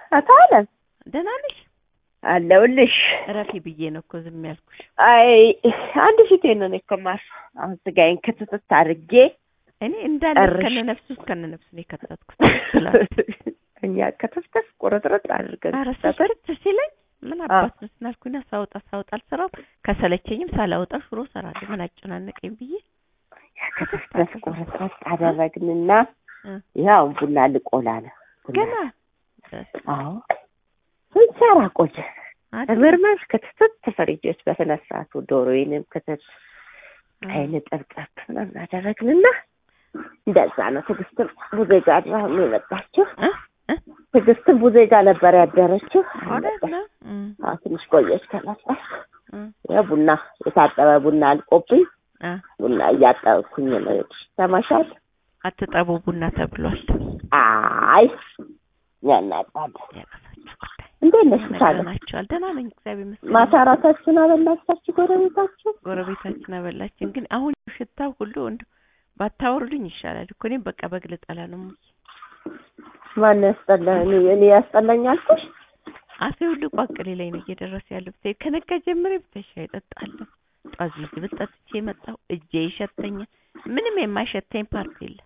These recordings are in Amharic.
አቶ አለም ደህና ነሽ? አለሁልሽ። እረፊ ብዬ ነው እኮ ዝም ያልኩሽ። አይ አንድ ፊቴን ነው እኔ እኮ የማርፍ። አሁን ስጋዬን ክትትት አድርጌ እኔ እንዳለ ጨርሽ። ከነ ነፍሱ ከነ ነፍሱ ነው የከተትኩት። ትላንት እኛ ከተፍተፍ ቁርጥርጥ አድርገን ኧረ ሰበር ስልችት ሲለኝ ምን አባት ነው ስናልኩና ሳወጣ ሳወጣ አልሰራም። ከሰለቸኝም ሳላወጣ ሽሮ እሰራለሁ። ምን አጨናነቀኝ ብዬ ከተፍተፍ ቁርጥርጥ አደረግንና እ ያው ቡና ልቆላ ነው። ቡና ገና አዎ ስንሰራ ቆየ። አይደል? ምርመር ክትትት ፍሪጅ ውስጥ በስነ ስርዓቱ ዶሮዬንም ክትት አይን ጠብጠብ ምናምን አደረግንና እንደዛ ነው። ትዕግስትም ቡዜ ጋር አድራ ነው የመጣችው። እ እ ትዕግስትም ቡዜ ጋር ነበር ያደረችው። እውነት ነው። እም፣ አዎ ትንሽ ቆየች ከመጣች። እም፣ ያው ቡና የታጠበ ቡና አልቆብኝ አ ቡና እያጠብኩኝ ነው። ሰማሻል? አትጠቡ ቡና ተብሏል። አይ ያናጣል። ያቀሳችሁ ጉዳይ እንዴት ነሽ ታለ ነግረናቸዋል። ደህና ነኝ እግዚአብሔር ይመስገን። ማታ ራሳችሁን አበላቻችሁ ጎረቤታችሁ? ጎረቤታችን አበላችን። ግን አሁን ሽታው ሁሉ እንደ ባታወርዱኝ ይሻላል እኮ እኔም በቃ በግ ልጠላ ነው። እሙዬ ማን ያስጠላ? እኔ እኔ ያስጠላኝ አልኩሽ? አፌ ሁሉ ቋቅሌ ላይ ነው እየደረሰ ያለው። ብታይ ከነጋ ጀምሬ ብታይ ሻይ እጠጣለሁ። ጧት ዝግብ ጠጥቼ የመጣሁ እጄ ይሸተኛል። ምንም የማይሸተኝ ፓርት የለም።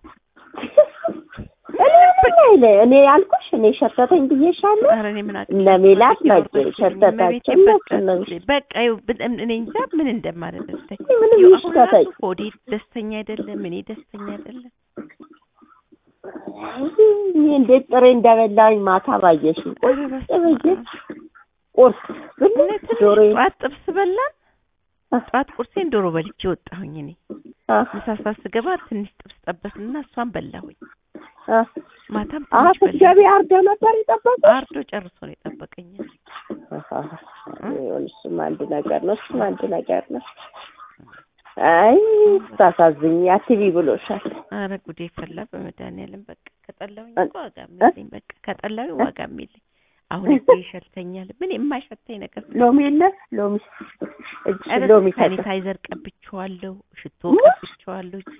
እኔ ምን አይለ እኔ ያልኩሽ እኔ ሸተተኝ ብዬሻለሁ። ኧረ እኔ ምን እነ ሜላት መቼ ሸተታቸው እነሱ ነው። በቃ ይኸው ብ- እኔ እንጃ ምን እንደማለት ብታይ ምንም ይኸው አሁን ይሽተተኝ። ራሱ ሆዴ ደስተኛ አይደለም፣ እኔ ደስተኛ አይደለም። እኔ እንዴት ጥሬ እንደበላኝ ማታ ባየሽ ኧረ በስመ አብ። ቁርስ ብሉ እውነት ነው። ዶሮ ጠዋት ጥብስ በላን። ጠዋት ቁርሴን ዶሮ በልቼ ወጣሁኝ እኔ ምሳ ሰዓት ስገባ ትንሽ ጥብስ ጠበስንና እሷን በላሁኝ። ማታም ትንሽ በላሁ። ስትገቢ አርዶ ነበር የጠበቁ አርዶ ጨርሶ ነው የጠበቀኝ። እሱም አንድ ነገር ነው። እሱም አንድ ነገር ነው። አይ ታሳዝኝ አትቢ ብሎሻል። አረ ጉዴ ፈላ በመድኃኒዓለም በቃ ከጠላሁኝ እ- እኮ ዋጋ የሚለኝ በቃ ከጠላሁኝ ዋጋ የሚለኝ አሁን እጄ ይሸተኛል። ምን የማይሸተኝ ነገር ሎሚ የለ ሎሚ እጅ ኧረ ሎሚ ሰጠ ሳኒታይዘር ቀብቼዋለሁ፣ ሽቶ እ? ቀብቼዋለሁ። እጄ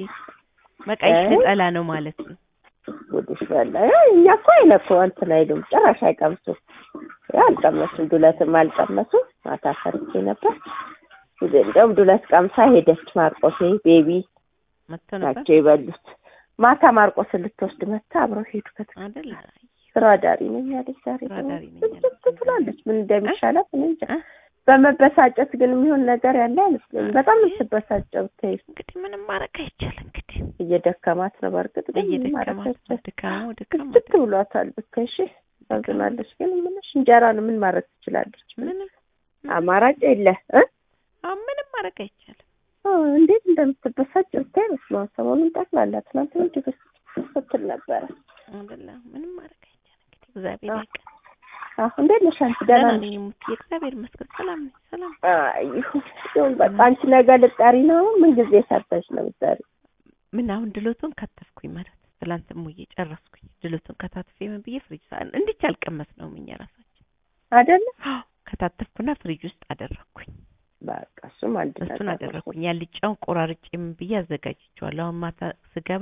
በቃ ይሸጠላ ነው ማለት ነው። ጉድሽ በላ። አይ እኛ እኮ አይነኩ እንትን አይሉም ጭራሽ አይቀምሱም። ያው አልቀመሱም፣ ዱለትም አልቀመሱም። ማታ ሰርቼ ነበር። ጊዜ እንደውም ዱለት ቀምሳ ሄደች። ማርቆሴ ቤቢ መጥቶ ነበር ናቸው የበሉት። ማታ ማርቆስን ልትወስድ መታ አብረው ሄዱ። ከት አይደል? ስራ ዳሪ ነኝ ያለች ዛሬ ስራ ደግሞ ዳሪ ነኝ ብስብስ ያለች። ትላለች። ምን እንደሚሻላት እኔ እንጃ። እ? በመበሳጨት ግን የሚሆን ነገር ያለ አይመስለኝም። በጣም የምትበሳጨው ብታይ እንግዲህ ምንም ማድረግ አይቻልም። እንግዲህ እየደከማት ነው። በእርግጥ ግን ምንም ማድረግ እየደከማት ነው። አይቻልም። ድካሙ ድካም ብስጭት ብሏታል። ብታይ እሺ ታዝናለች። ግን ምንሽ እንጀራ ነው ምን ማድረግ ትችላለች? ምንም አማራጭ የለ እ አሁን ምንም ማድረግ አይቻልም። አዎ፣ እንዴት እንደምትበሳጭ ብታይ መስሎ ሰሞኑን ጠቅላላ ትናንት ነው ድግስ ስትል ነበረ። አይደለ? ምንም ማድረግ አይቻልም። እንግዲህ እግዚአብሔር አዎ። ያውቃል። አዎ እንዴት ነሽ አንቺ? ደህና ደህና ነሽ? ነኝ ሙት እግዚአብሔር ይመስገን ሰላም ነኝ። ሰላም አይ ይሁን ይሁን። በቃ አንቺ ነገ ልጠሪ ነው። ምን ጊዜ ሰርተሽ ነው የምትጠሪ? ምን አሁን ድሎቱን ከተፍኩኝ ማለት ትላንት ሙዬ ጨረስኩኝ። ድሎቱን ከታትፌ ምን ብዬ ፍሪጅ ሳ እንዲች አልቀመስ ነው እኛ ራሳችን አይደለ? አዎ ከታተፍኩና ፍሪጅ ውስጥ አደረኩኝ። በቃ እሱም አንድ እሱን ነገር ነው። አደረኩኝ። ያልጫውን ቆራርጬ ምን ብዬ አዘጋጅቼዋለሁ። አሁን ማታ ስገባ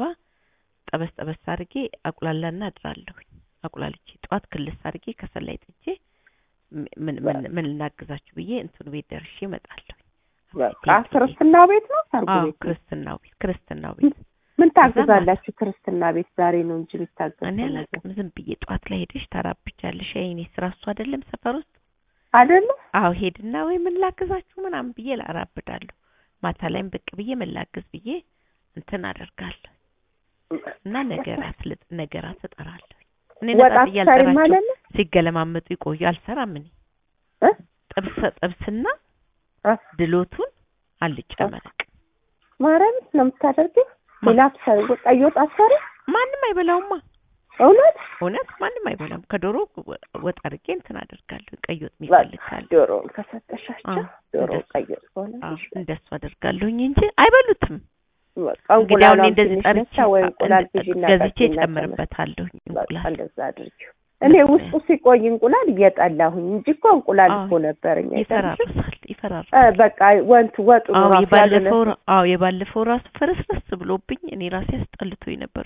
ጠበስ ጠበስ አድርጌ አቁላላና አድራለሁኝ። አቁላልቼ ጠዋት ክልስ አድርጌ ከሰል ላይ ጥጄ ም- ምን ምን ምን ልናግዛችሁ ብዬ እንትኑ ቤት ደርሼ እመጣለሁ። በቃ ክርስትና ቤት ነው ሰርጉ አዎ ቤት ነው? ክርስትናው ቤት ክርስትናው ቤት ምን ታግዛላችሁ? ክርስትና ቤት ዛሬ ነው እንጂ ቢታገዝ እኔ አላውቅም። ዝም ብዬ ጠዋት ላይ ሄደሽ ታራብቻለሽ። አይ እኔ ስራ እሱ አይደለም ሰፈር ውስጥ አይደለ? አዎ ሄድና ወይ ምን ላግዛችሁ ምናምን ብዬ ላራብዳለሁ። ማታ ላይም ብቅ ብዬ ምን ላግዝ ብዬ እንትን አደርጋለሁ እና ነገራት ልጥ ነገራት እጠራለሁ። እኔ ወጣ ነጣ ትሰሪ እያልጠራቸው ማለት ነው? ሲገለማመጡ ይቆዩ። አልሰራም እኔ እ? ጥብስ ጥብስና አ ድሎቱን አልጫ አ- መረቅ ማርያም ነው የምታደርጊው? ማ- ሌላ ትሰሪ ቀይ ወጥ አትሰሪ? ማንም አይበላውማ። እውነት እውነት ማንም አይበላም። ከዶሮ ወ- ወጥ አድርጌ እንትን አደርጋለሁ። ቀይ ወጥ በቃ የሚፈልግ ካለ ዶሮውን ከሰጠሻቸው አዎ፣ ዶሮ እንደሱ። ቀይ ወጥ ከሆነ አዎ እንደሱ አደርጋለሁኝ እንጂ አይበሉትም። በቃ እንግዲህ አሁን እኔ እንቁላሏን እንደዚህ ትንሽ ጠርቼ ነቻ ወይ እንቁላል ግዢና ገዝቼ ጠጪና ጨምርበታለሁ ተመ- በቃ እንቁላል። እንደዛ አድርጊው። እኔ ውስጡ ሲቆይ እንቁላል እየጠላሁኝ እንጂ እኮ እንቁላል አዎ፣ እኮ ነበረኝ። አይገርምሽም? ይፈራርሳል እ ይፈራርሳል። በቃ ወንቱ ወጡ አዎ ራሱ የባለፈው ያልሆነ ራ- አዎ የባለፈው ራሱ ፈረስረስ ብሎብኝ እኔ ራሴ አስጠልቶኝ ነበር ብታይ።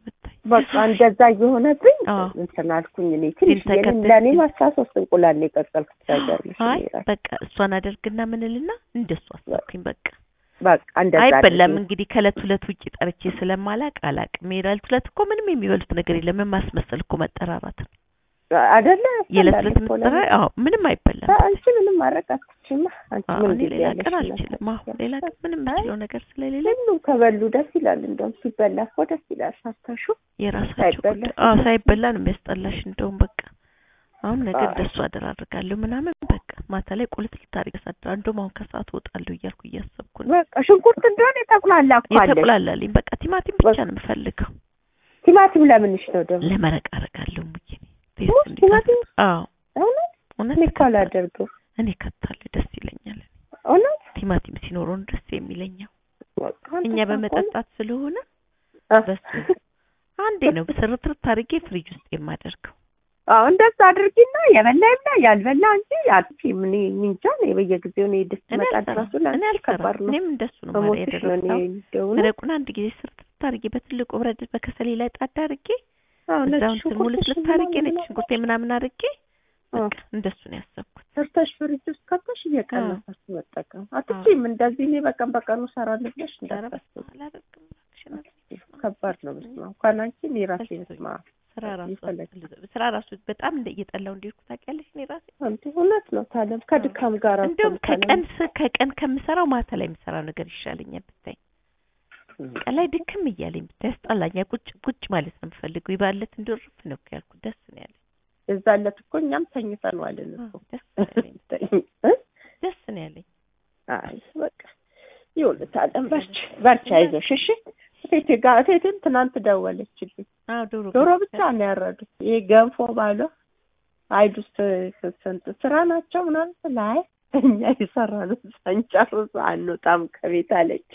በቃ እንደዛ እየሆነብኝ አዎ። እንትን አልኩኝ። እኔ ትንሽ ግን ተከተል- ለእኔ አስራ ሶስት እንቁላል ነው የቀቀልኩት። ታውቂያለሽ አይ እኔ ራሴ። በቃ እሷን አደርግና ምንልና እንደሱ አሰብኩኝ። በቃ በቃ እንደዛ አይበላም አድርጌ እንግዲህ ከእለት ሁለት ውጭ ጠርቼ ስለማላቅ አላቅም። የዕለት ሁለት እኮ ምንም የሚበሉት ነገር የለም። ምን ማስመሰል እኮ መጠራራት ነው። አይደለ የዕለት ያስጠላል ሁለት እኮ ምትጠራ ለምን? አዎ ምንም አይበላም። አንቺ ምንም ማድረግ አትችይማ። አንቺ አዎ ምን እኔ ጊዜ ሌላ ያለሽ ቀን ነው? አልችልም። አዎ ሌላ ቀን ምንም አይ፣ የምችለው ነገር ስለሌለ ሁሉም ከበሉ ደስ ይላል። እንደውም ሲበላ እኮ ደስ ይላል። ሳታሹ የራሳቸው ሳይበላ ጉዳይ። አዎ ሳይበላ ነው የሚያስጠላሽ። እንደውም በቃ አሁን ነገ አዎ። እንደሱ አደራርጋለሁ ምናምን በቃ ማታ ላይ ቁልት ልታደርግ ሳድራ እንደውም አሁን ከሰዓት እወጣለሁ እያልኩ እያሰብኩ ነው። በቃ ሽንኩርት እንደሆነ የጠቅላላ እኮ አለሽ። የተቁላላልኝ በቃ ቲማቲም ብቻ በቃ። ነው የምፈልገው። ቲማቲም ለምንሽ ነው ደግሞ? ለመረቅ አደርጋለሁ ሙዬ ቴስት ሙዝ እንዲጣፍጥ። ቲማቲም አዎ እውነት እውነት እኔ እኮ እከታለሁ። አላደርገው። እኔ ከታለሁ ደስ ይለኛል። እውነት ቲማቲም ሲኖረውን ደስ የሚለኛው በቃ አንተ እኛ ታውቀው ነው? በመጠጣት ስለሆነ አ- በሱ አንዴ ነው ስርትርት አድርጌ ፍሪጅ ውስጥ የማደርገው። አዎ እንደዛ አድርጊና የበላ ይብላ ያልበላ እንጂ አጥፊ ምን እንጃ ነው በየጊዜው ነው ድስት እኔ መጣድ አልሰራም ራሱ እኔ ለአንቺ አልሰራም። ከባድ ነው። እኔም እንደሱ ነው ማለት በሞትሽ ነው እኔ ያደረኩት። እንደው ነው። መረቁን አንድ ጊዜ ስርትርት አድርጌ በትልቁ ብረት ድስት በከሰሌ ላይ ጣድ አድርጌ አዎ ነጭ እዛውን ሽንኩርት ሙልት አድርጌ ነጭ ሽንኩርቴ ምናምን አድርጌ በቃ እንደሱ ነው ያሰብኩት። ሰርተሽ ፍሪጅ ውስጥ ከተሽ እየቀነሳችሁ መጠቀም አትችይም። እንደዚህ እኔ በቀን በቀኑ እሰራለሁ ብለሽ ኧረ እንዳታስቢ። በስመ አብ አላደርግም እባክሽን አልኩሽ። ከባድ ነው። በስመ አብ እንኳን አንቺ እኔ ራሴ በስመ አብ ስራ ራሱ ይፈለግ። ስራ ራሱ በጣም እንደ እየጠላው እንደሄድኩ ታውቂያለሽ። እኔ ራሴ አንተ እውነት ነው ታለም ከድካም ጋር እኮ እንደውም ነው ታለም። ከቀን ስ- ከቀን ከምሰራው ማታ ላይ የምሰራው ነገር ይሻለኛል ብታይ። ቀን ላይ ድክም እያለኝ ብታይ ያስጠላኛል። ቁጭ ቁጭ ማለት ነው የምፈልገው። ይባለት እንደርፍ ነው እኮ ያልኩት። ደስ ነው ያለኝ። የዛን ዕለት እኮ እኛም ተኝተን ዋልን እኮ አዎ፣ ደስ ነው ያለኝ። እ? ደስ ነው ያለኝ። አይ በቃ ይሁን ታለም በርቺ በርቺ አይዞሽ እሺ። እቴቴ ጋር እቴቴም ትናንት ደወለችልኝ። አዎ ዶሮ ዶሮ ገዝተን- ብቻ ነው ያረዱት። ይሄ ገንፎ ባለ አይዱስ ስንት ስራ ናቸው ምናምን ላይ እኛ የሰራነው ሳንጨርስ አንወጣም ከቤት አለች።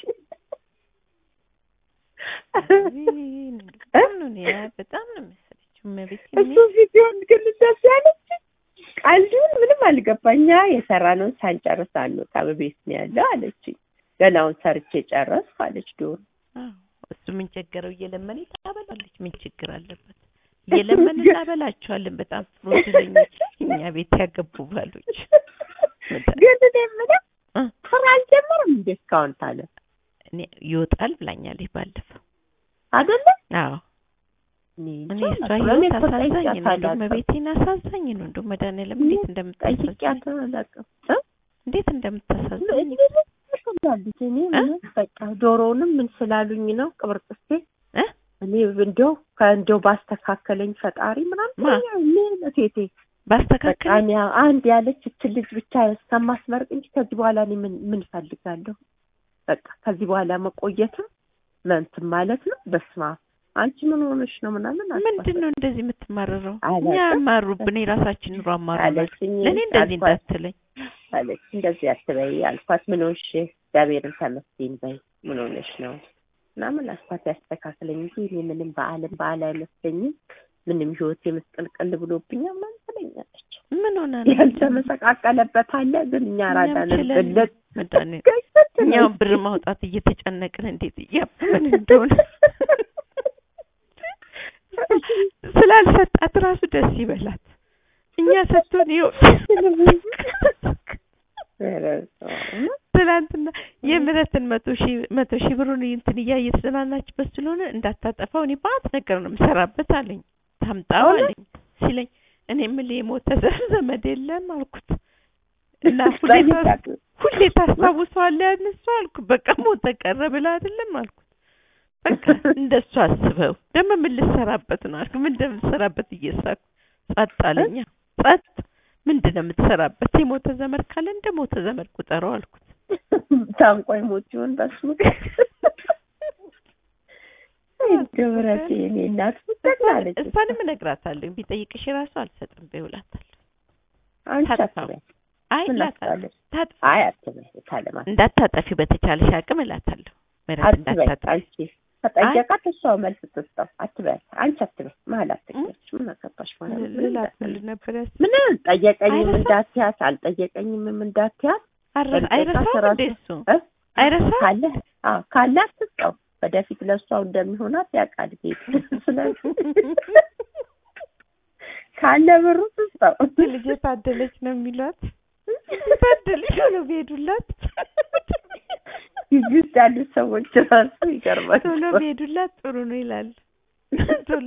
በጣም ነው እኔ በጣም ነው መሰለችው እመቤቴ እሱ ቪዲዮን ግን ደስ ያለች ቀልዱን ምንም አልገባኝ። እኛ የሰራነውን ሳንጨርስ አንወጣም ቤት ነው ያለው አለች። ገናውን ሰርቼ ጨረስኩ አለች ዶሮ አዎ እሱ ምን ቸገረው? እየለመነ ታበላለች። ምን ችግር አለበት? እየለመን እናበላቸዋለን። በጣም ጥሩ እድለኞች እኛ ቤት ያገቡ ባሎች። ግን እኔ የምለው እ ስራ አልጀመርም እንዴ እስካሁን ታለ እኔ ይወጣል ብላኛለች ባለፈው። አይደለ አዎ እኔ እኔ እንጃ እሷ አላውቅም። ህይወት እኔ እኮ አሳዛኝ ነው። ጠይቄያታለሁ። እንደው መቤቴን አሳዛኝ ነው። እንደው መድኃኒዓለም እንዴት እንደምታሳዝኝ ጠይቄያት አላውቅም እ? እንዴት እንደምታሳዝኝ ስላሉት እኔ ምንም በቃ ዶሮውንም ምን ስላሉኝ ነው ቅብርጥሴ እ እኔ እንደው ከእንደው ባስተካከለኝ ፈጣሪ ምናምን ማ? ምን እቴቴ በቃ ባስተካከል እኔ አንድ ያለች እች ልጅ ብቻ እስከማስመርቅ እንጂ ከዚህ በኋላ እኔ ምን ምን ፈልጋለሁ? በቃ ከዚህ በኋላ መቆየትም መንትን ማለት ነው። በስመ አብ አንቺ ምን ሆነሽ ነው ምናምን አልኳት። ምንድን ነው እንደዚህ የምትማረረው? አላውቅም። እኛ አማሩብን የራሳችን ኑሮ አማሩናል። አለችኝ ለእኔ እንደዚህ አልኳት። እንዳትለኝ አለች እንደዚህ አትበይ አልኳት። ምን ሆንሽ? እግዚአብሔርን ተመስገን በይ ምን ሆነሽ ነው ምናምን አልኳት። ያስተካክለኝ እንጂ እኔ ምንም በዓለም በዓል አይመስለኝም ምንም ህይወቴ ምስቅልቅል ብሎብኛል ምናምን ትለኛለች። ምን ሆነ ነው ያልተመሰቃቀለበት አለ ግን እኛ እኛም ራዳንን ችለን ብለት መድኃኒዓለም እኛው ብር ማውጣት እየተጨነቅን እንዴት እያመመን እንደሆነ ስላልሰጣት ራሱ ደስ ይበላት። እኛ ሰጥቶን ይኸው ትናንትና የምህረትን መቶ ሺህ መቶ ሺህ ብሩን እንትን እያየ የተዝናናችበት ስለሆነ እንዳታጠፋው እኔ ባት ነገር ነው የምሰራበት አለኝ። ታምጣው አለኝ ሲለኝ እኔ የምልህ የሞተ ዘር ዘመድ የለም አልኩት እና ሁሌ ታስ- ሁሌ ታስታውሰዋለህ ያን እሱ አልኩ። በቃ ሞተ ቀረ ብለህ አይደለም አልኩት። በቃ እንደሱ አስበው ደግሞ ምን ልሰራበት ነው አልኩ። ምን እንደምትሰራበት እየሳኩ ጸጥ አለኛ። ጸጥ ምንድን ነው የምትሰራበት? የሞተ ዘመድ ካለ እንደ ሞተ ዘመድ ቁጠረው አልኩት። ታንቆይ ሞት ይሆን በሱ ድብረት የኔ እናት ትጠቅላለች። እሷንም እነግራታለሁ ቢጠይቅሽ ራሱ አልሰጥም በይውላታለሁ። አንቺ ታጥፋው። አትበይ አይ ምን እላታለሁ አትባለች? ታጥፋ አይ አትበይ ታለማ እንዳታጠፊው በተቻለሽ አቅም እላታለሁ። ምህረት አትበይ እንዳታጠፊ አንቺ ከጠየቃት እሷ መልስ ትስጠው። አትበይ አንቺ አትበይ መሀል አትገች ምን አገባሽ ማለት ነው? ምን ልላት እንዳትል። ነበር ያስ ምን ጠየቀኝም አይረሳም? እንዳትያት አልጠየቀኝም እንዳትያት አረ- አይረሳም ራሱ- እንደ እሱ እ? አይረሳም ካለ አዎ ካለ አትስጠው ወደፊት ለእሷው እንደሚሆናት ያውቃል ጌታ። ስለዚህ ካለ ብሩ ትስጠው። ልጅ ታደለች ነው የሚሏት። ታደለች ነው ቢሄዱላት ግቢ ውስጥ ያሉት ሰዎች ራሱ ይገርማል። ቶሎ ቢሄዱላት ጥሩ ነው ይላሉ። ቶሎ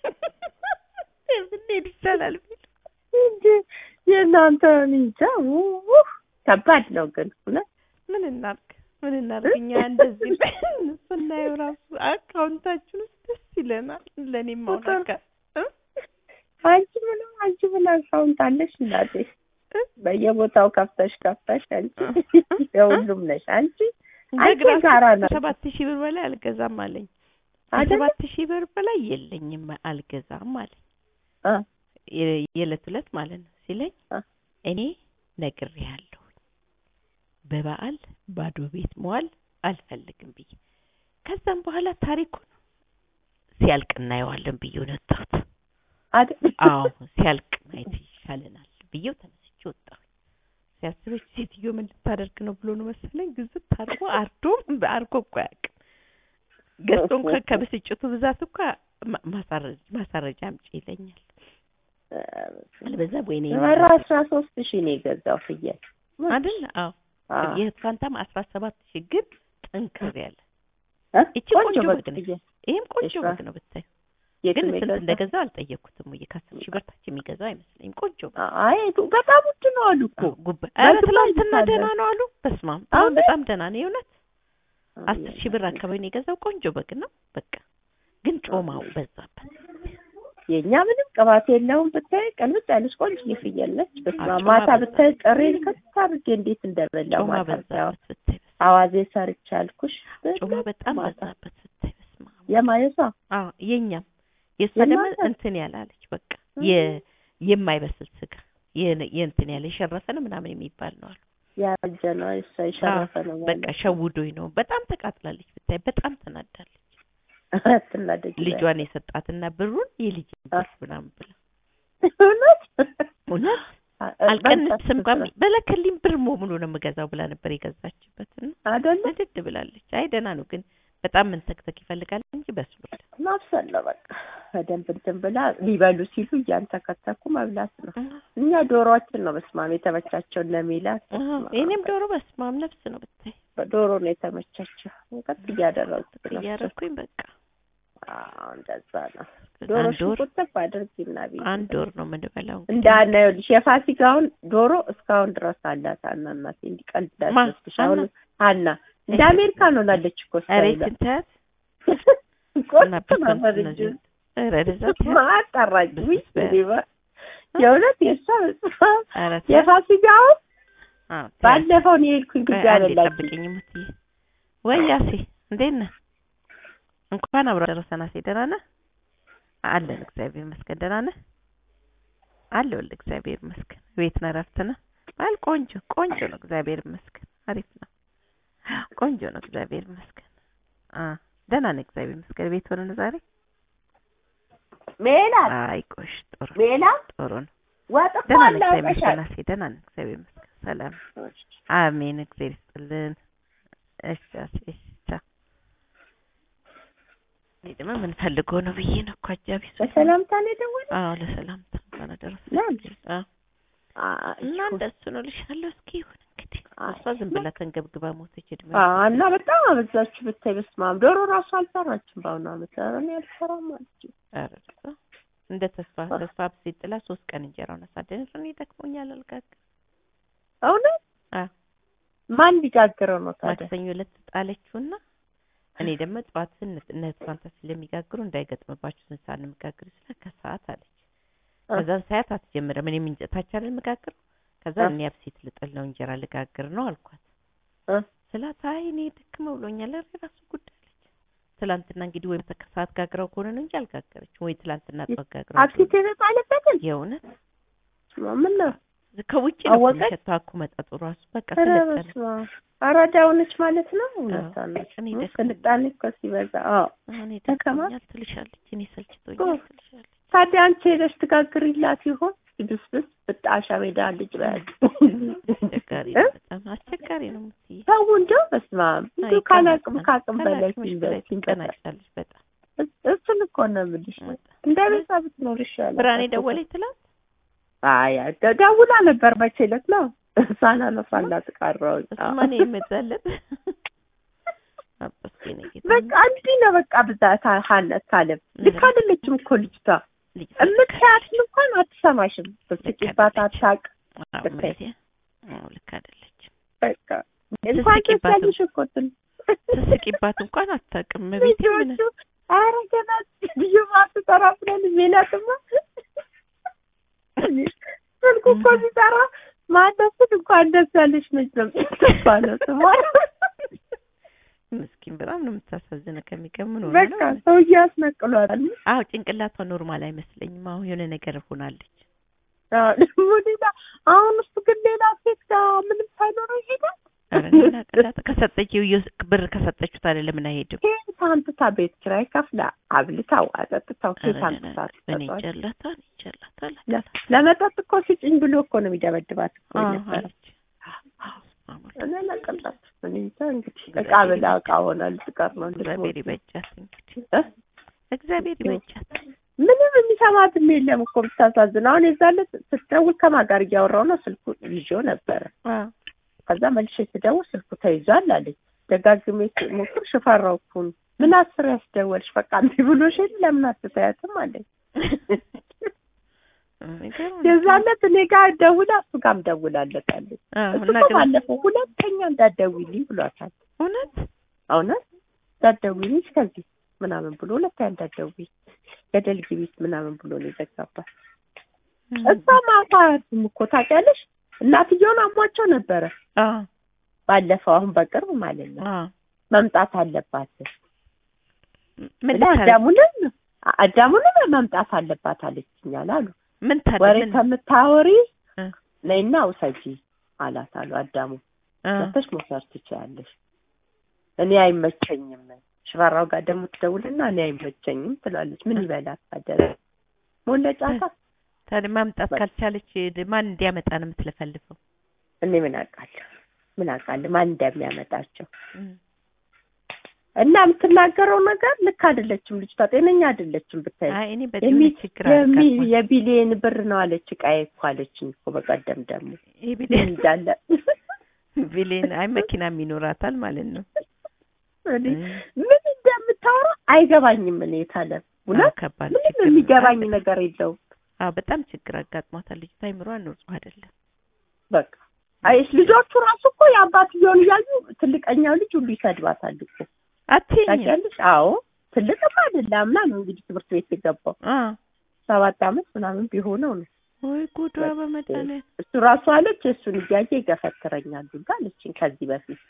ብንሄድ ይቻላል ቢሉ እንጂ የእናንተ እኔ እንጃ ውህ ከባድ ነው ግን እውነት ምን እናርግ ምን እናርግ እኛ እንደዚህ ስናየው ራሱ አካውንታችን ውስጥ ደስ ይለናል። ለእኔም አሁን አካ አንቺ ምንም አንቺ ምን አካውንት አለሽ እናቴ? በየቦታው ከፍተሽ ከፍተሽ አንቺ የሁሉም ነሽ አንቺ አንቺ ጋራ ነው ሰባት ሺህ ብር በላይ አልገዛም አለኝ። አይደለ? ሰባት ሺህ ብር በላይ የለኝም አልገዛም አለኝ። አ የ- የዕለት ዕለት ማለት ነው ሲለኝ አ እኔ ነግሬሃለሁ በበዓል ባዶ ቤት መዋል አልፈልግም ብዬ ከዛም በኋላ ታሪኩን ሲያልቅ እናየዋለን ብዬ ነው የወጣሁት። አይደል? አዎ ሲያልቅ ማየት ይሻለናል ብዬው ተነስቼ ወጣሁ። ሲያስበች ሴትዮ ምን ልታደርግ ነው ብሎ ነው መሰለኝ ግዝት አድርጎ አርዶ አርጎ እኮ አያውቅም። ገዝቶ እንኳ ከብስጭቱ ብዛት እኳ ማ- ማሳረጅ ማሳረጃ አምጪ ይለኛል። አልበዛ ወይኔ ኧረ አስራ ሶስት ሺህ ነው የገዛው ፍየል አይደል? አዎ አ የእህት ፋንታም አስራ ሰባት ሺህ ግን ጠንከር ያለ እ? ይቺ ቆንጆ ቆንጆ በግ በግ ነች። ፍየል ይሄም ቆንጆ እሺ፣ በግ ነው ብታይ። የት ግን ነው ስንት የገዛው? እንደገዛው አልጠየቅኩትም። ወይ ከአስር ሺህ ብር ታች የሚገዛው አይመስለኝም። ቆንጆ በግ አይ በጣም ውድ ነው አሉ እኮ ጉብ ኧረ በግማ ትናንትና ይታለ። ደህና ነው አሉ። በስመ አብ አሁን አሁን በጣም ደህና ነው የእውነት አስር ሺህ ብር አካባቢ ነው የገዛው። ቆንጆ በግ ነው በቃ ግን ጮማው በዛበት። የእኛ ምንም ቅባት የለውም ብታይ ቅልብጥ ያለች ቆንጆ ፍየል ነች። በስመ አብ ጮማ ማታ በዛ- ብታይ ጥሬን ከት አድርጌ እንዴት እንደበላው ጮማ ማታ ብታይ በዛበት ብታይ በስመ አዋዜ ሰርቼ አልኩሽ። አብ። ጮማ በጣም ማታ በዛበት ብታይ በስመ አብ። የማየሷ አዎ የኛም የእሷ የእናንተ? ደግሞ እንትን ያላለች በቃ የ የማይበስል ስጋ የ- የእንትን ያለ የሸረፈ ነው ምናምን የሚባል ነው አሉ። ያረጀ ነው እሷ የሸረፈ ነው በቃ ሸውዶኝ ነው። በጣም ተቃጥላለች ብታይ በጣም ተናዳለች። ትናደጅ ልጇን የሰጣትና ብሩን የልጅ ብር ምናምን ብላ እውነት እውነት በቃ አልቀንስም እንኳን ስትሰራ- በለከልኝ ብር ሙሉ ነው የምገዛው ብላ ነበር የገዛችበት እና አይደለ ንድድ ብላለች። አይ ደህና ነው ግን በጣም መንተክተክ ይፈልጋል እንጂ በስሏል። ማብሰል ነው በቃ በደንብ እንትን ብላ ሊበሉ ሲሉ እያንተከተኩ መብላት ነው። እኛ ዶሮዎችን ነው በስማም የተመቻቸው ለሚላት የኔም ዶሮ በስማም ነፍስ ነው ብታይ ዶሮ ነው የተመቻቸው። ቀጥ እያደረጉት ነው። እያደረኩኝ በቃ አዎ እንደዛ ነው። ዶሮ አንድ ወር ሽንኩርት አድርጊና ቢ አንድ ወር ነው የምንበላው። እንዳነ ይኸውልሽ የፋሲካውን ዶሮ እስካሁን ድረስ አላት። ሀና እናቴ እንዲቀልድ ማ? ዳስሽ አሁን ሀና? ሀና እንደ አሜሪካ ነው ላለች እኮ ኧረ ስታይሏ። ይችን ተያት ቆንጆ እና ፐርሰንት ነበር እንጂ እነዚህ ኧረ ወደዛ ተያት ማጠራኝ ውይ ብስበ- እኔማ የእውነት የእሷ ኧረ ተያት የፋሲካውን አዎ ተያት። ባለፈው ነው የሄድኩኝ ግቢ ቆይ አንዴ አበላች ጠብቂኝ እምትይ ወይ ያሴ እንዴት ነህ? እንኳን አብሮ ደረሰን። አሴ ደህና ነህ? አለን እግዚአብሔር ይመስገን። ደህና ነህ? አለሁልህ እግዚአብሔር ይመስገን። ቤት ነህ? እረፍት ነህ? አል ቆንጆ ቆንጆ ነው እግዚአብሔር ይመስገን። አሪፍ ነው። ቆንጆ ነው እግዚአብሔር ይመስገን። አ ደህና ነህ? እግዚአብሔር ይመስገን። ቤት ሆነን ዛሬ ሜላት አይ ቆሽ ጥሩ ሜላት ጥሩ ነው። ወጥ እኮ ደህና ነህ? እግዚአብሔር አላውቀሻል ይመስገን። አሴ ደህና ነህ? እግዚአብሔር ይመስገን። ሰላም አሜን። እግዚአብሔር ይስጥልን። እሺ አሴ እሺ ቻው። እኔ ደግሞ ምን ፈልጎ ነው ብዬ ነው እኮ አጃቢ ሰው በሰላምታ ነው የደወለው አዎ ለሰላምታ እንኳን አደረሰ ለምን? አዎ እና እንደሱ ነው ልሻለሁ። እስኪ ይሁን እንግዲህ እሷ ዝም ብላ ተንገብግባ ሞተች። እድሜ እና በጣም አበዛችሁ ብታይ በስመ አብ ዶሮ ራሱ አልሰራችም በአሁኑ አመት ኧረ እኔ አልሰራም አለች ኧረ እሷ እንደ ተስፋ ተስፋ ብሴት ጥላ ሶስት ቀን እንጀራውን አሳደን እኔ ደክሞኛል አልጋግር እውነት አዎ ማን ሊጋግረው ነው ታዲያ ማክሰኞ ዕለት ጣለችውና እኔ ደግሞ ጠዋት ስንት እነት ፋንታ ስለሚጋግሩ እንዳይገጥምባችሁ ስንት ሰዓት ነው የምጋግር ስለ ከሰዓት አለች። ከዛን ሰዓት አትጀምረም እኔም እንጀታች አይደል የምጋግረው ከዛ እ። እኔ አብሴት ልጥል ነው እንጀራ ልጋግር ነው አልኳት። እ። ስላት አይ እኔ ድክም ብሎኛል ኧረ የራሱ ጉዳይ አለች። ትላንትና እንግዲህ ወይም ከሰዓት ጋግረው ከሆነ ነው እንጂ አልጋገረችም ወይ ትላንትና ጠዋት ጋግረው አክሲት የተጣለበትን የእውነት ምን ነው ከውጭ ነው እኮ አወቀች? የሚሸተው አኩ መጠጡ ራሱ በቃ ኧረ ስለጠነ በስመ አብ አራዳው ነች ማለት ነው እውነቷ ነች እኔ እ፣ ደስ ስልጣኔ እኮ ሲበዛ አዎ እኔ ተከማ? ደክሞኛል ትልሻለች እኔ ሰልችቶኛል ትልሻለች ታዲያ አንቺ ሄደሽ ትጋግሪላት ይሆን ድብስብስ ብጣሻ ሜዳ ልጅ በያት አስቸጋሪ ነው፣ በጣም አስቸጋሪ ነው። የምትይ ሰው እንደው በስመ አብ እንደው ካላቅም ካቅም በላይ ከላቅምሽ በላይ ሲንበ- ትንቀናጫለሽ በጣም እሱን እኮ ነው የምልሽ። በጣም። እንደ ቤቷ ብትኖር ይሻላል። ብርሃኔ ደወለች ትላንት አይ ደ- ደውላ ነበር መቼ ዕለት ነው ሳላነሳላት ቀረሁኝ። እሱማ እኔ የምዛለት አባስቴ ነው ጌታ በቃ እንዲህ ነው በቃ ብዛት ሀነት ካለም ልክ አይደለችም እኮ ልጅቷ። ልጅ የምታያትን እንኳን አትሰማሽም። ብትጭባት አታውቅ አዎ፣ ልክ እመቤቴ። አዎ፣ ልክ አይደለችም። በቃ እንኳን ትስቂባትም። ትስያለሽ እኮ ትን ትስቂባት እንኳን አታውቅም። እመቤቴ ምን ልጆቹ ኧረ ገና ልዩ ማትጠራ ብለን ሜላትማ ስልኩ እኮ ሲጠራ ማነስን እንኳን ደስ ያለሽ ነች ነው የምትባለው ስሟ። ምስኪን በጣም ነው የምታሳዝነው። ከሚገምን ሆነ በቃ ሰውዬ ያስነቅሏታል። አዎ ጭንቅላቷ ኖርማል አይመስለኝም። አሁን የሆነ ነገር ሆናለች። አዎ፣ ደግሞ ሌላ አሁን እሱ ግን ሌላ ሴት ጋር ምንም ሳይኖረው ይሄዳል። ኧረ እኔ አቅላት ከሰጠችው እየ- ብር ከሰጠችው ታዲያ ለምን አይሄድም? ኬት አምጥታ ቤት ኪራይ ከፍላ አብልታው አጠጥታው ኧረ ኬት አምጥታ እኔ ትሰጠዋለች? ይጨላታል ይጨላታል ለ- ለመጠጥ እኮ ስጭኝ ብሎ እኮ ነው የሚደበድባት እኮ አዎ የነበረ። አለች። አዎ፣ እኔ ለቀላት እኔ እንጃ እንግዲህ እቃ ብላ እቃ ሆና ልትቀር ነው እግዚአብሔር ልትሞት ነው። ይበጃት እንግዲህ እ? እግዚአብሔር ይበጃት። ምንም የሚሰማትም የለም እኮ ብታሳዝን። አሁን የዛለት ስትደውል ከማን ጋር እያወራሁ ነው ስልኩ ይዤው ነበረ። አዎ ከዛ መልሼ ስደውል ስልኩ ተይዟል አለች። ደጋግሜ ሞክር ሽፈራው እኮ ነው። ምን አስር ያስደወልሽ በቃ እምቢ ብሎሽ የለ ለምን አትተያትም አለኝ። የሚገርም ነው። የዛለት እኔ ጋር ደውላ እሱ ጋርም ደውላለታለች። አዎ እሱ እና እኮ ግን ባለፈው ሁለተኛ እንዳትደውይልኝ ብሏታል። እውነት እውነት እንዳትደውይልኝ እስከዚህ ምናምን ብሎ ሁለተኛ እንዳትደውይ ገደል ግቢት ምናምን ብሎ ነው የዘጋባት። እሷ ማታ እኮ ታውቂያለሽ እናትየውን አሟቸው ነበረ አዎ ባለፈው አሁን በቅርብ ማለት ነው አዎ መምጣት አለባት ምን እና ልታደርግ- አዳሙንም አዳሙንም መምጣት አለባት አለችኛል አሉ ምን ታዲያ ወሬ ምን ከምታወሪ እ ነይና ውሰጂ አላት አሉ አዳሙ እ መተሽ መውሰድ ትችያለሽ እኔ አይመቸኝም ሽፈራው ጋር ደግሞ ትደውልና እኔ አይመቸኝም ትላለች ምን ይበላት ታደረ ሞለጫታ ታዲያ ማምጣት በቃ። ካልቻለች ድ- ማን እንዲያመጣ ነው የምትለፈልፈው? እኔ ምን አውቃለሁ ምን አውቃለሁ ማን እንደሚያመጣቸው እም። እና የምትናገረው ነገር ልክ አይደለችም ልጅቷ ጤነኛ አይደለችም ብታይ አይ እኔ በዚህ የሚ- ምን ችግር የሚ- አልጋጥሟል። የቢሊየን ብር ነው አለች እቃዬ እኮ አለችኝ እኮ በቀደም ደግሞ ይሄ ቢሊየን እንዳለ ቢሊየን አይ መኪናም ይኖራታል ማለት ነው። እኔ እም። ምን እንደምታወራ አይገባኝም። እኔ የታለ አዎ፣ እውነት ከባድ ምንም ችግር ነው። የሚገባኝ አይ፣ ነገር የለውም። አዎ በጣም ችግር አጋጥሟታል። ልጅቷ አይምሯን ንጹህ አይደለም። በቃ አይሽ ልጆቹ ራሱ እኮ የአባትየውን እያዩ ትልቀኛው ልጅ ሁሉ ይሰድባታል እኮ አትይኝም? ታውቂያለሽ? አዎ ትልቅም አይደለ አምና ነው እንግዲህ ትምህርት ቤት የገባው አዎ ሰባት አመት ምናምን ቢሆነው ነው ወይ ጉዷ በመድኃኒዓለም እሱ ራሱ አለች እሱን እያየ ይገፈትረኛል ሁሉ አለችኝ ከዚህ በፊት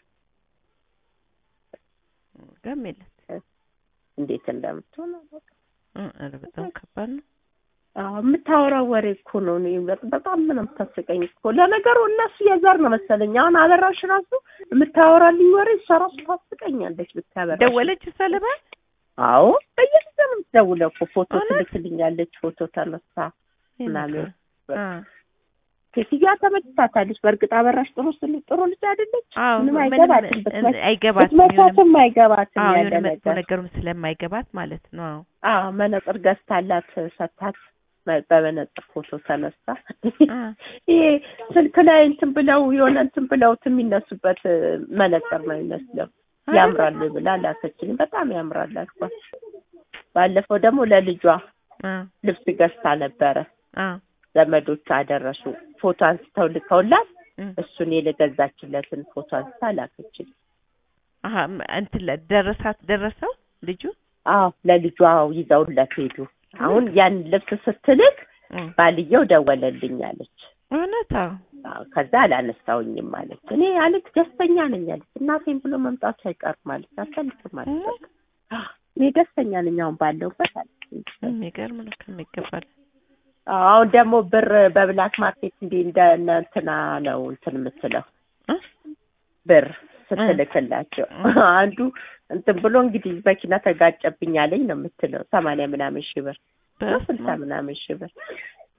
ጋም የለት እንዴት እንደምትሆን አላውቅም። እ ኧረ በጣም ከባድ ነው። አዎ የምታወራው ወሬ እኮ ነው። እኔ በ- በጣም ምን የምታስቀኝ እኮ ለነገሩ እነሱ የዘር ነው መሰለኝ። አሁን አበራሽ ራሱ የምታወራልኝ ወሬ እሷ ራሱ ታስቀኛለች ብታበራሽ። ደወለች ሰለባ አዎ በየጊዜው ነው የምትደውለው እኮ ፎቶ እውነት? ትልክልኛለች። ፎቶ ተነሳ ምናምን አ ሴትዮዋ ተመችታታለች። በእርግጥ አበራሽ ጥሩ ስል ጥሩ ልጅ አይደለች። አዎ ምንም ምንም አይገባትም። ብትመ- አይገባትም። የሆነ ብትመቻትም አይገባትም አዎ ያለ የሆነ መጥፎ ነገር። ነገሩም ስለማይገባት ማለት ነው። አዎ አዎ መነጽር ገዝታላት ሰታት መ- በመነጽር ፎቶ ተነሳ። አ ይሄ ስልክ ላይ እንትን ብለው የሆነ እንትን ብለውት የሚነሱበት እ፣ መነጽር ነው የሚመስለው። ያምራሉ ብላ ላከችልኝ። በጣም ያምራል አልኳት። ባለፈው ደግሞ ለልጇ አ ልብስ ገዝታ ነበረ። አ ዘመዶቿ አደረሱ። ፎቶ አንስተው ልከውላት እም። እሱን የገዛችለትን ፎቶ አንስታ ላከችልኝ። አሀ ም- እንትን ለ- ደረሳት ደረሰው ልጁ አዎ ለልጇ ይዘውለት ሄዱ። አሁን ያን ልብስ ስትልክ እም። ባልየው ደወለልኝ አለች። እውነት አዎ አዎ፣ ከዛ አላነሳውኝም አለች። እኔ አለች ደስተኛ ነኝ አለች። እናቴን ብሎ መምጣቱ አይቀርም አለች። አልፈልግም አለች። በቃ አዎ፣ እኔ ደስተኛ ነኝ አሁን ባለሁበት አለች። የሚገርም ነው ከሚገባል አዎ፣ አሁን ደግሞ ብር በብላክ ማርኬት እንደ እንደ እነ እንትና ነው እንትን የምትለው እ? ብር ስትልክላቸው አንዱ እንትን ብሎ እንግዲህ መኪና ተጋጨብኝ አለኝ ነው የምትለው። ሰማንያ ምናምን ሺህ ብር ነው ስልሳ ምናምን ሺህ ብር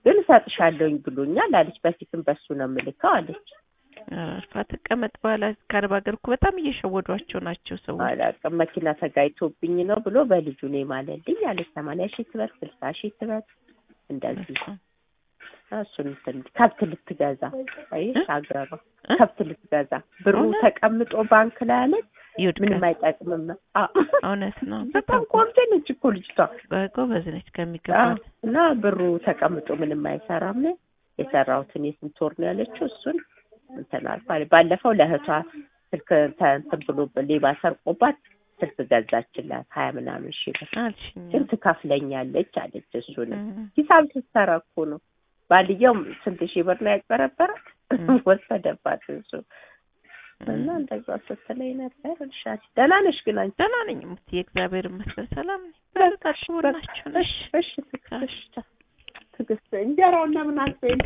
ግን እሰጥሻለሁኝ ብሎኛል አለች። በፊትም በሱ ነው የምልከው አለች። አርፋ ትቀመጥ። በኋላ ከአረብ ሀገር እኮ በጣም እየሸወዷቸው ናቸው ሰዎች። አላውቅም መኪና ተጋይቶብኝ ነው ብሎ በልጁ ነው የማለልኝ አለች። ሰማንያ ሺህ ትበል ስልሳ ሺህ ትበል እንደዚህ እሱን እንትን ከብት ልትገዛ አይሽ አገሯ ከብት ልትገዛ ብሩ እውነት? ተቀምጦ ባንክ ላይ አለች። ይውድቃል። ምንም አይጠቅምም። አ- እውነት ነው። በጣም ቆንጆ ነች እኮ ልጅቷ ጎበዝ ነች አ- ከሚገባል። እና ብሩ ተቀምጦ ምንም አይሰራም። የሰራሁትን የስንት ወር ነው ያለችው። እሱን እንትን አልኳት። ባለፈው ለእህቷ ስልክ ተ- እንትን ብሎ ሌባ ሰርቆባት ስልክ ገዛችላት ሀያ ምናምን ሺህ ብር አልሽኝ። ግን ትከፍለኛለች አለች። እሱን እም፣ ሂሳብ ስትሰራ እኮ ነው። ባልየው ስንት ሺህ ብር ነው ያጭበረበረ እም። ወሰደባት እሱ እና እንደዛ ስትለኝ ነበር። እልሻት ደህና ነሽ ግን አንቺ? ደህና ነኝ ሙትዬ፣ እግዚአብሔር ይመስገን ሰላም ነኝ። በቃ በርካሽ ናቸው ነሽ እሺ እሺ ትዕግስት ትዕግስት እንጀራውና ምን አልፈኝ